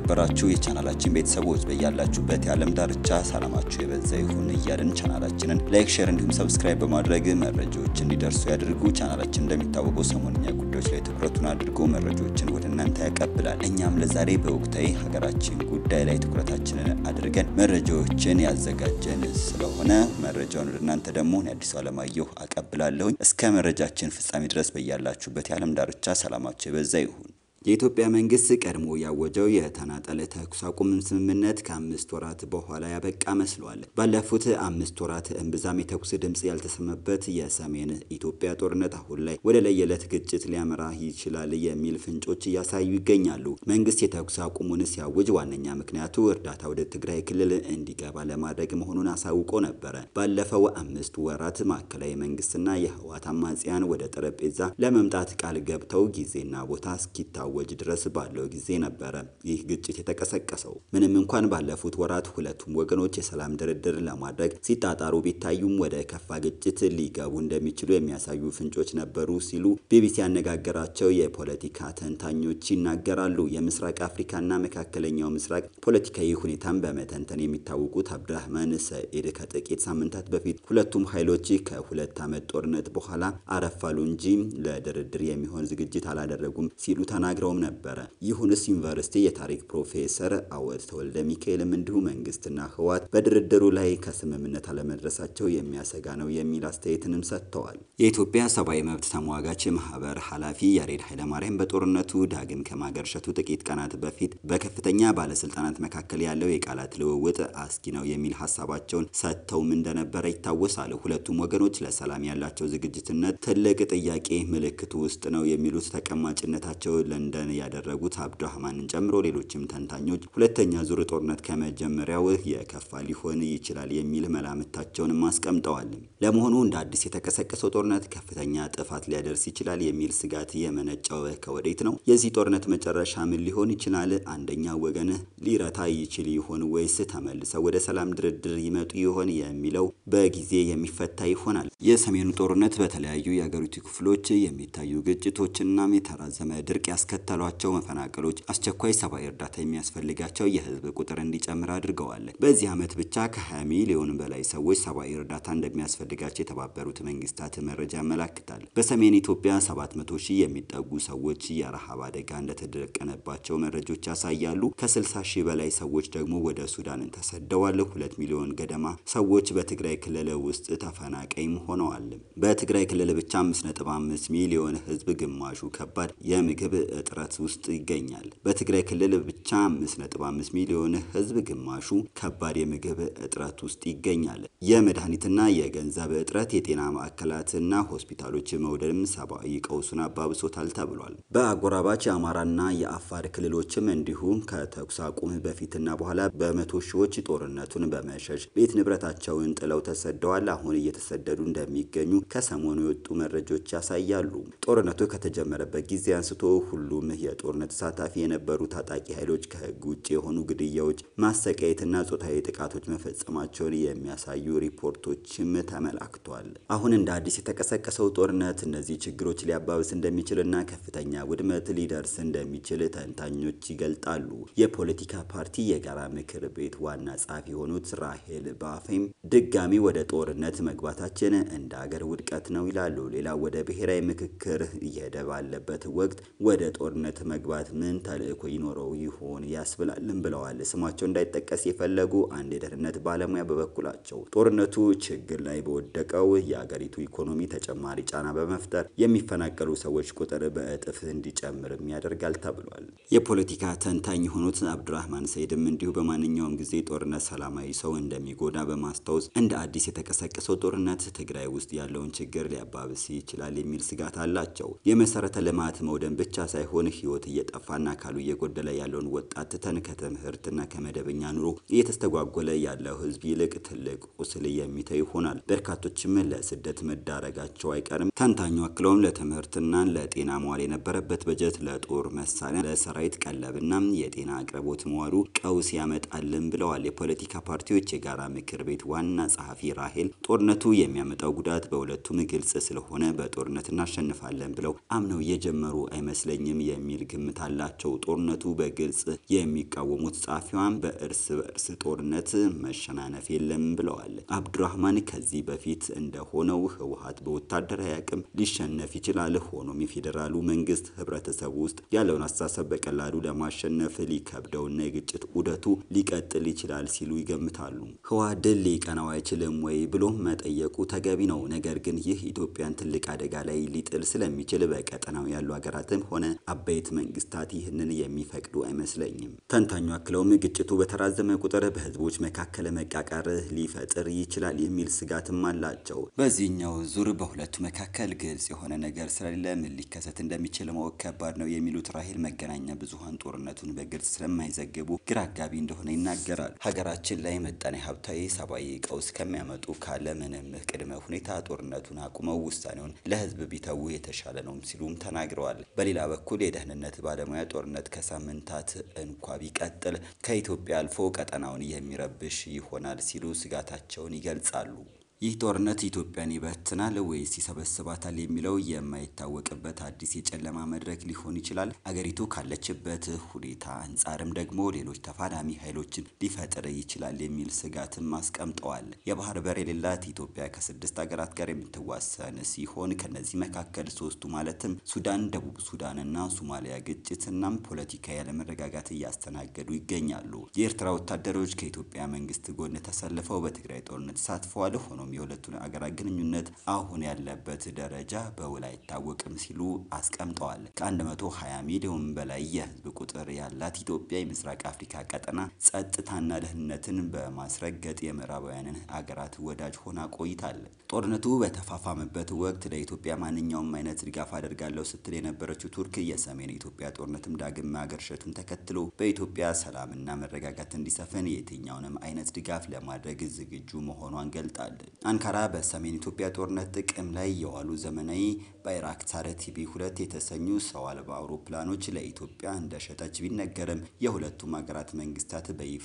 የተከበራችሁ የቻናላችን ቤተሰቦች በያላችሁበት የዓለም ዳርቻ ሰላማችሁ የበዛ ይሁን እያልን ቻናላችንን ላይክ፣ ሼር እንዲሁም ሰብስክራይብ በማድረግ መረጃዎች እንዲደርሱ ያድርጉ። ቻናላችን እንደሚታወቀው ሰሞንኛ ጉዳዮች ላይ ትኩረቱን አድርጎ መረጃዎችን ወደ እናንተ ያቀብላል። እኛም ለዛሬ በወቅታዊ ሀገራችን ጉዳይ ላይ ትኩረታችንን አድርገን መረጃዎችን ያዘጋጀን ስለሆነ መረጃውን ወደ እናንተ ደግሞ አዲሱ አለማየሁ አቀብላለሁኝ። እስከ መረጃችን ፍጻሜ ድረስ በያላችሁበት የዓለም ዳርቻ ሰላማችሁ የበዛ ይሁን። የኢትዮጵያ መንግስት ቀድሞ ያወጀው የተናጠለ ተኩስ አቁም ስምምነት ከአምስት ወራት በኋላ ያበቃ መስሏል። ባለፉት አምስት ወራት እምብዛም የተኩስ ድምፅ ያልተሰማበት የሰሜን ኢትዮጵያ ጦርነት አሁን ላይ ወደ ለየለት ግጭት ሊያመራ ይችላል የሚል ፍንጮች እያሳዩ ይገኛሉ። መንግስት የተኩስ አቁሙን ሲያውጅ ዋነኛ ምክንያቱ እርዳታ ወደ ትግራይ ክልል እንዲገባ ለማድረግ መሆኑን አሳውቆ ነበረ። ባለፈው አምስት ወራት ማዕከላዊ መንግስትና የህወሓት አማጽያን ወደ ጠረጴዛ ለመምጣት ቃል ገብተው ጊዜና ቦታ እስኪታ ወጅ ድረስ ባለው ጊዜ ነበረ ይህ ግጭት የተቀሰቀሰው። ምንም እንኳን ባለፉት ወራት ሁለቱም ወገኖች የሰላም ድርድር ለማድረግ ሲጣጣሩ ቢታዩም ወደ ከፋ ግጭት ሊገቡ እንደሚችሉ የሚያሳዩ ፍንጮች ነበሩ ሲሉ ቢቢሲ ያነጋገራቸው የፖለቲካ ተንታኞች ይናገራሉ። የምስራቅ አፍሪካና መካከለኛው ምስራቅ ፖለቲካዊ ሁኔታን በመተንተን የሚታወቁት አብድራህማን ሰኢድ ከጥቂት ሳምንታት በፊት ሁለቱም ኃይሎች ከሁለት ዓመት ጦርነት በኋላ አረፋሉ እንጂ ለድርድር የሚሆን ዝግጅት አላደረጉም ሲሉ ተናግረው ነበረ። ይሁንስ ዩኒቨርሲቲ የታሪክ ፕሮፌሰር አወት ተወልደ ሚካኤልም እንዲሁ መንግስትና ህወሓት በድርድሩ ላይ ከስምምነት አለመድረሳቸው የሚያሰጋ ነው የሚል አስተያየትንም ሰጥተዋል። የኢትዮጵያ ሰብአዊ መብት ተሟጋች ማህበር ኃላፊ ያሬድ ኃይለማርያም በጦርነቱ ዳግም ከማገርሸቱ ጥቂት ቀናት በፊት በከፍተኛ ባለስልጣናት መካከል ያለው የቃላት ልውውጥ አስጊ ነው የሚል ሀሳባቸውን ሰጥተውም እንደነበረ ይታወሳል። ሁለቱም ወገኖች ለሰላም ያላቸው ዝግጅትነት ትልቅ ጥያቄ ምልክቱ ውስጥ ነው የሚሉት ተቀማጭነታቸው ለንደን ያደረጉት አብዱራህማንን ጨምሮ ሌሎችም ተንታኞች ሁለተኛ ዙር ጦርነት ከመጀመሪያው የከፋ ሊሆን ይችላል የሚል መላምታቸውንም አስቀምጠዋል። ለመሆኑ እንደ አዲስ የተቀሰቀሰው ጦርነት ከፍተኛ ጥፋት ሊያደርስ ይችላል የሚል ስጋት የመነጨው ከወዴት ነው? የዚህ ጦርነት መጨረሻ ምን ሊሆን ይችላል? አንደኛ ወገን ሊረታ ይችል ይሆን ወይስ ተመልሰው ወደ ሰላም ድርድር ይመጡ ይሆን የሚለው በጊዜ የሚፈታ ይሆናል። የሰሜኑ ጦርነት በተለያዩ የአገሪቱ ክፍሎች የሚታዩ ግጭቶችና የተራዘመ ድርቅ ያስከተሏቸው መፈናቀሎች አስቸኳይ ሰብአዊ እርዳታ የሚያስፈልጋቸው የህዝብ ቁጥር እንዲጨምር አድርገዋል። በዚህ ዓመት ብቻ ከ20 ሚሊዮን በላይ ሰዎች ሰብአዊ እርዳታ እንደሚያስፈልጋቸው የተባበሩት መንግስታት መረጃ ያመላክታል። በሰሜን ኢትዮጵያ 700 ሺህ የሚጠጉ ሰዎች የረሃብ አደጋ እንደተደቀነባቸው መረጃዎች ያሳያሉ። ከ60 ሺህ በላይ ሰዎች ደግሞ ወደ ሱዳን ተሰደዋል። ሁለት ሚሊዮን ገደማ ሰዎች በትግራይ ክልል ውስጥ ተፈናቃይም ሆነዋል። በትግራይ ክልል ብቻ 5.5 ሚሊዮን ህዝብ ግማሹ ከባድ የምግብ እጥረት ውስጥ ይገኛል። በትግራይ ክልል ብቻ 5.5 ሚሊዮን ህዝብ ግማሹ ከባድ የምግብ እጥረት ውስጥ ይገኛል። የመድኃኒትና የገንዘብ እጥረት የጤና ማዕከላትና ሆስፒታሎች መውደም ሰብአዊ ቀውሱን አባብሶታል ተብሏል። በአጎራባች የአማራና የአፋር ክልሎችም እንዲሁም ከተኩስ አቁም በፊትና በኋላ በመቶ ሺዎች ጦርነቱን በመሸሽ ቤት ንብረታቸውን ጥለው ተሰደዋል። አሁን እየተሰደዱ እንደሚገኙ ከሰሞኑ የወጡ መረጃዎች ያሳያሉ። ጦርነቱ ከተጀመረበት ጊዜ አንስቶ ሁሉም የጦርነት ተሳታፊ የነበሩ ታጣቂ ኃይሎች ከህግ ውጭ የሆኑ ግድያዎች፣ ማሰቃየትና ጾታዊ ጥቃቶች መፈጸማቸውን የሚያሳዩ ሪፖርቶችም ተመላክቷል። አሁን እንደ አዲስ የተቀሰቀሰው ጦርነት እነዚህ ችግሮች ሊያባብስ እንደሚችልና ከፍተኛ ውድመት ሊደርስ እንደሚችል ተንታኞች ይገልጣሉ። የፖለቲካ ፓርቲ የጋራ ምክር ቤት ዋና ጸሐፊ የሆኑት ራሄል ባፌም ድጋሚ ወደ ጦርነት መግባታችን እንደ አገር ውድቀት ነው ይላሉ። ሌላ ወደ ብሔራዊ ምክክር እየሄደ ባለበት ወቅት ወደ ጦርነት መግባት ምን ተልእኮ ይኖረው ይሆን ያስብላልን ብለዋል። ስማቸው እንዳይጠቀስ የፈለጉ አንድ የደህንነት ባለሙያ በበኩላቸው ጦርነቱ ችግር ላይ በወደቀው የአገሪቱ ኢኮኖሚ ተጨማሪ ጫና በመፍጠር የሚፈናቀሉ ሰዎች ቁጥር በእጥፍ እንዲጨምርም ያደርጋል ተብሏል። የፖለቲካ ተንታኝ የሆኑት አብዱራህማን ሰይድም እንዲሁ በማንኛውም ጊዜ ጦርነት ሰላማዊ ሰው እንደሚጎዳ በማስታወስ እንደ አዲስ የተቀሰቀሰው ጦርነት ትግራይ ውስጥ ያለውን ችግር ሊያባብስ ይችላል የሚል ስጋት አላቸው። የመሰረተ ልማት መውደም ብቻ ሳይሆን ህይወት እየጠፋና አካሉ እየጎደለ ያለውን ወጣት ትተን ከትምህርትና ከመደበኛ ኑሮ እየተስተጓጎለ ያለው ህዝብ ይልቅ ትልቅ ቁስል የሚተው ይሆናል። በርካቶችም ለስደት መዳረጋቸው አይቀርም። ተንታኙ አክለውም ለትምህርትና ለጤና መዋል የነበረበት በጀት ለጦር መሳሪያ፣ ለሰራዊት ቀለብና የጤና አቅርቦት መዋሉ ቀውስ ያመጣልን ብለዋል። የፖለቲካ ፓርቲዎች የጋራ ምክር ቤት ዋና ጸሐፊ ራሄል ጦርነቱ የሚያመጣው ጉዳት በሁለቱም ግልጽ ስለሆነ በጦርነት እናሸንፋለን ብለው አምነው እየጀመሩ አይመስለኝም አይችልም የሚል ግምት አላቸው። ጦርነቱ በግልጽ የሚቃወሙት ጸሐፊዋን በእርስ በእርስ ጦርነት መሸናነፍ የለም ብለዋል። አብዱራህማን ከዚህ በፊት እንደሆነው ህወሓት በወታደራዊ አቅም ሊሸነፍ ይችላል። ሆኖም የፌዴራሉ መንግስት ህብረተሰቡ ውስጥ ያለውን አስተሳሰብ በቀላሉ ለማሸነፍ ሊከብደውና የግጭት ዑደቱ ሊቀጥል ይችላል ሲሉ ይገምታሉ። ህወሓት ድል ሊቀናው አይችልም ወይ ብሎ መጠየቁ ተገቢ ነው። ነገር ግን ይህ ኢትዮጵያን ትልቅ አደጋ ላይ ሊጥል ስለሚችል በቀጠናው ያሉ ሀገራትም ሆነ አበይት መንግስታት ይህንን የሚፈቅዱ አይመስለኝም። ተንታኙ አክለውም ግጭቱ በተራዘመ ቁጥር በህዝቦች መካከል መቃቃር ሊፈጥር ይችላል የሚል ስጋትም አላቸው። በዚህኛው ዙር በሁለቱ መካከል ግልጽ የሆነ ነገር ስለሌለ ምን ሊከሰት እንደሚችል ማወቅ ከባድ ነው የሚሉት ራሄል መገናኛ ብዙኃን ጦርነቱን በግልጽ ስለማይዘግቡ ግራ አጋቢ እንደሆነ ይናገራል። ሀገራችን ላይ መጣኔ ሀብታዊ፣ ሰብአዊ ቀውስ ከሚያመጡ ካለ ምንም ቅድመ ሁኔታ ጦርነቱን አቁመው ውሳኔውን ለህዝብ ቢተዉ የተሻለ ነው ሲሉም ተናግረዋል። በሌላ በኩል የደህንነት ባለሙያ ጦርነት ከሳምንታት እንኳ ቢቀጥል ከኢትዮጵያ አልፎ ቀጠናውን የሚረብሽ ይሆናል ሲሉ ስጋታቸውን ይገልጻሉ። ይህ ጦርነት ኢትዮጵያን ይበትናል ወይስ ይሰበስባታል የሚለው የማይታወቅበት አዲስ የጨለማ መድረክ ሊሆን ይችላል። አገሪቱ ካለችበት ሁኔታ አንጻርም ደግሞ ሌሎች ተፋላሚ ኃይሎችን ሊፈጥር ይችላል የሚል ስጋትም አስቀምጠዋል። የባህር በር የሌላት ኢትዮጵያ ከስድስት ሀገራት ጋር የምትዋሰን ሲሆን ከነዚህ መካከል ሶስቱ ማለትም ሱዳን፣ ደቡብ ሱዳን እና ሶማሊያ ግጭትናም ፖለቲካዊ ያለመረጋጋት እያስተናገዱ ይገኛሉ። የኤርትራ ወታደሮች ከኢትዮጵያ መንግስት ጎን ተሰልፈው በትግራይ ጦርነት ተሳትፈዋል። ሆኖም የሁለቱን አገራት ግንኙነት አሁን ያለበት ደረጃ በውል አይታወቅም ሲሉ አስቀምጠዋል። ከ120 ሚሊዮን በላይ የህዝብ ቁጥር ያላት ኢትዮጵያ የምስራቅ አፍሪካ ቀጠና ጸጥታና ደህንነትን በማስረገጥ የምዕራባውያንን አገራት ወዳጅ ሆና ቆይታለች። ጦርነቱ በተፋፋመበት ወቅት ለኢትዮጵያ ማንኛውም አይነት ድጋፍ አደርጋለሁ ስትል የነበረችው ቱርክ የሰሜን ኢትዮጵያ ጦርነትም ዳግም ማገርሸቱን ተከትሎ በኢትዮጵያ ሰላምና መረጋጋት እንዲሰፍን የትኛውንም አይነት ድጋፍ ለማድረግ ዝግጁ መሆኗን ገልጣለች። አንካራ በሰሜን ኢትዮጵያ ጦርነት ጥቅም ላይ የዋሉ ዘመናዊ ባይራክታር ቲቪ ሁለት የተሰኙ ሰው አልባ አውሮፕላኖች ለኢትዮጵያ እንደሸጠች ቢነገርም የሁለቱም ሀገራት መንግስታት በይፋ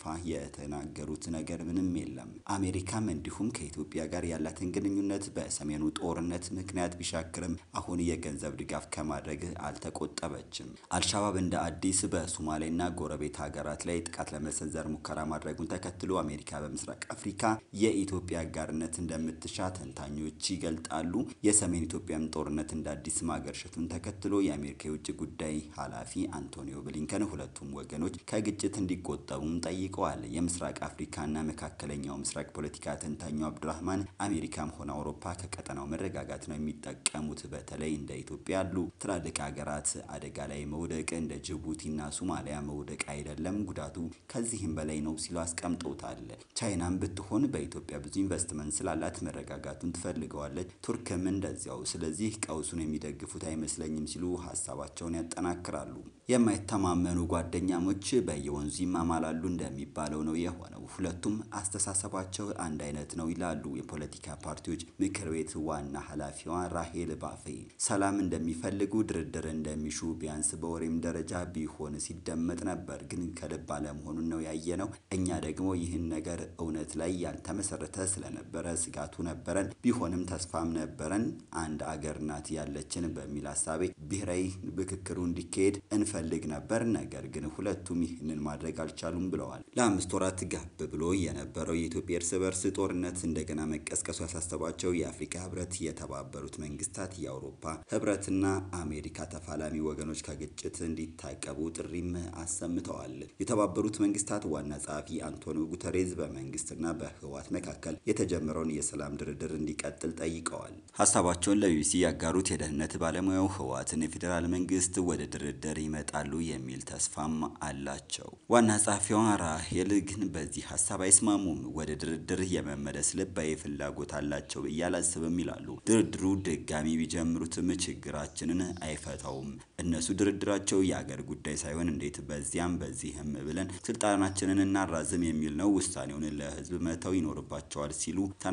የተናገሩት ነገር ምንም የለም። አሜሪካም እንዲሁም ከኢትዮጵያ ጋር ያላትን ግንኙነት በሰሜኑ ጦርነት ምክንያት ቢሻክርም አሁን የገንዘብ ድጋፍ ከማድረግ አልተቆጠበችም። አልሻባብ እንደ አዲስ በሶማሌና ጎረቤት ሀገራት ላይ ጥቃት ለመሰንዘር ሙከራ ማድረጉን ተከትሎ አሜሪካ በምስራቅ አፍሪካ የኢትዮጵያ አጋርነት እንደምትሻ ተንታኞች ይገልጣሉ። የሰሜን ኢትዮጵያም ጦርነት እንደ አዲስ ማገርሸቱን ተከትሎ የአሜሪካ የውጭ ጉዳይ ኃላፊ አንቶኒዮ ብሊንከን ሁለቱም ወገኖች ከግጭት እንዲቆጠቡም ጠይቀዋል። የምስራቅ አፍሪካና መካከለኛው ምስራቅ ፖለቲካ ተንታኙ አብዱራህማን አሜሪካም ሆነ አውሮፓ ከቀጠናው መረጋጋት ነው የሚጠቀሙት። በተለይ እንደ ኢትዮጵያ ያሉ ትላልቅ ሀገራት አደጋ ላይ መውደቅ እንደ ጅቡቲና ሶማሊያ መውደቅ አይደለም፣ ጉዳቱ ከዚህም በላይ ነው ሲሉ አስቀምጠውታል። ቻይናም ብትሆን በኢትዮጵያ ብዙ ኢንቨስትመንት ስላላት መረጋጋቱን ትፈልገዋለች። ቱርክም እንደዚያው። ስለዚህ ቀውሱን የሚደግፉት አይመስለኝም ሲሉ ሀሳባቸውን ያጠናክራሉ። የማይተማመኑ ጓደኛሞች በየወንዙ ይማማላሉ እንደሚባለው ነው የሆነው። ሁለቱም አስተሳሰባቸው አንድ አይነት ነው ይላሉ የፖለቲካ ፓርቲዎች ምክር ቤት ዋና ኃላፊዋ ራሄል ባፌ። ሰላም እንደሚፈልጉ ድርድር እንደሚሹ ቢያንስ በወሬም ደረጃ ቢሆን ሲደመጥ ነበር፣ ግን ከልብ አለመሆኑን ነው ያየነው። እኛ ደግሞ ይህን ነገር እውነት ላይ ያልተመሰረተ ስለነበረ ስጋቱ ነበረን። ቢሆንም ተስፋም ነበረን። አንድ አገር ናት ያለችን በሚል ሀሳቤ ብሔራዊ ምክክሩ እንዲካሄድ እንፈልግ ነበር። ነገር ግን ሁለቱም ይህንን ማድረግ አልቻሉም ብለዋል። ለአምስት ወራት ጋብ ብሎ የነበረው የኢትዮጵያ እርስ በርስ ጦርነት እንደገና መቀስቀሱ ያሳሰባቸው የአፍሪካ ህብረት፣ የተባበሩት መንግስታት፣ የአውሮፓ ህብረትና አሜሪካ ተፋላሚ ወገኖች ከግጭት እንዲታቀቡ ጥሪም አሰምተዋል። የተባበሩት መንግስታት ዋና ጸሐፊ አንቶኒዮ ጉተሬዝ በመንግስትና በህወሓት መካከል የተጀመረውን የሰላም ድርድር እንዲቀጥል ጠይቀዋል። ሀሳባቸውን ለቢቢሲ ያጋሩት የደህንነት ባለሙያው ህወሓትን የፌዴራል መንግስት ወደ ድርድር ይመጣሉ የሚል ተስፋም አላቸው። ዋና ጸሐፊዋ ራሄል ግን በዚህ ሀሳብ አይስማሙም። ወደ ድርድር የመመለስ ልባዊ ፍላጎት አላቸው ብዬ አላስብም ይላሉ። ድርድሩ ድጋሚ ቢጀምሩትም ችግራችንን አይፈታውም። እነሱ ድርድራቸው የአገር ጉዳይ ሳይሆን እንዴት በዚያም በዚህም ብለን ስልጣናችንን እናራዝም የሚል ነው። ውሳኔውን ለህዝብ መተው ይኖርባቸዋል ሲሉ ተናግረዋል።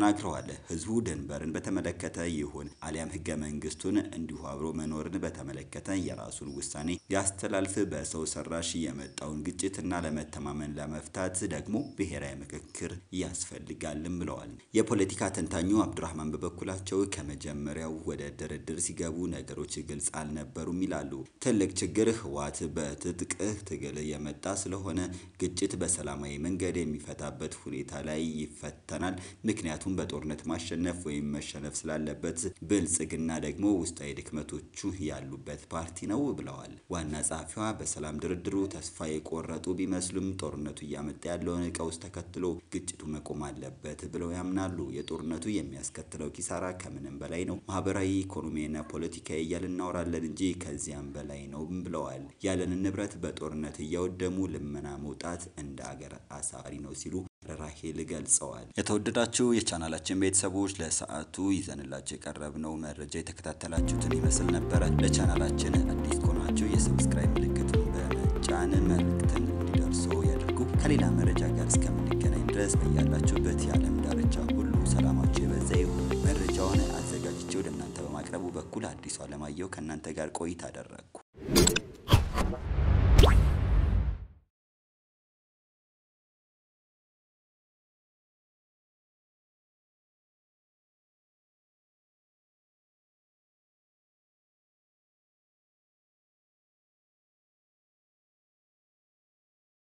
ተናግረዋል። ህዝቡ ድንበርን በተመለከተ ይሁን አሊያም ህገ መንግስቱን እንዲሁ አብሮ መኖርን በተመለከተ የራሱን ውሳኔ ያስተላልፍ። በሰው ሰራሽ የመጣውን ግጭትና ለመተማመን ለመፍታት ደግሞ ብሔራዊ ምክክር ያስፈልጋልም ብለዋል። የፖለቲካ ተንታኙ አብዱራህማን በበኩላቸው ከመጀመሪያው ወደ ድርድር ሲገቡ ነገሮች ግልጽ አልነበሩም ይላሉ። ትልቅ ችግር ህወሓት በትጥቅ ትግል የመጣ ስለሆነ ግጭት በሰላማዊ መንገድ የሚፈታበት ሁኔታ ላይ ይፈተናል። ምክንያቱም በጦርነት ማሸነፍ ወይም መሸነፍ ስላለበት፣ ብልጽግና ደግሞ ውስጣዊ ድክመቶቹ ያሉበት ፓርቲ ነው ብለዋል። ዋና ጸሐፊዋ በሰላም ድርድሩ ተስፋ የቆረጡ ቢመስሉም ጦርነቱ እያመጣ ያለውን ቀውስ ተከትሎ ግጭቱ መቆም አለበት ብለው ያምናሉ። የጦርነቱ የሚያስከትለው ኪሳራ ከምንም በላይ ነው። ማህበራዊ፣ ኢኮኖሚያዊና ፖለቲካዊ እያልን እናወራለን እንጂ ከዚያም በላይ ነው ብለዋል። ያለንን ንብረት በጦርነት እያወደሙ ልመና መውጣት እንደ አገር አሳፋሪ ነው ሲሉ ራሄል ገልጸዋል። የተወደዳችሁ የቻናላችን ቤተሰቦች ለሰዓቱ ይዘንላችሁ የቀረብነው መረጃ የተከታተላችሁትን ይመስል ነበረ። ለቻናላችን አዲስ ከሆናችሁ የሰብስክራይብ ምልክቱን በመጫን መልእክትን እንዲደርሰው ያድርጉ። ከሌላ መረጃ ጋር እስከምንገናኝ ድረስ በያላችሁበት የዓለም ዳርቻ ሁሉ ሰላማችሁ የበዛ ይሁን። መረጃውን አዘጋጅቼ ወደ እናንተ በማቅረቡ በኩል አዲሱ አለማየሁ ከእናንተ ጋር ቆይታ አደረግኩ።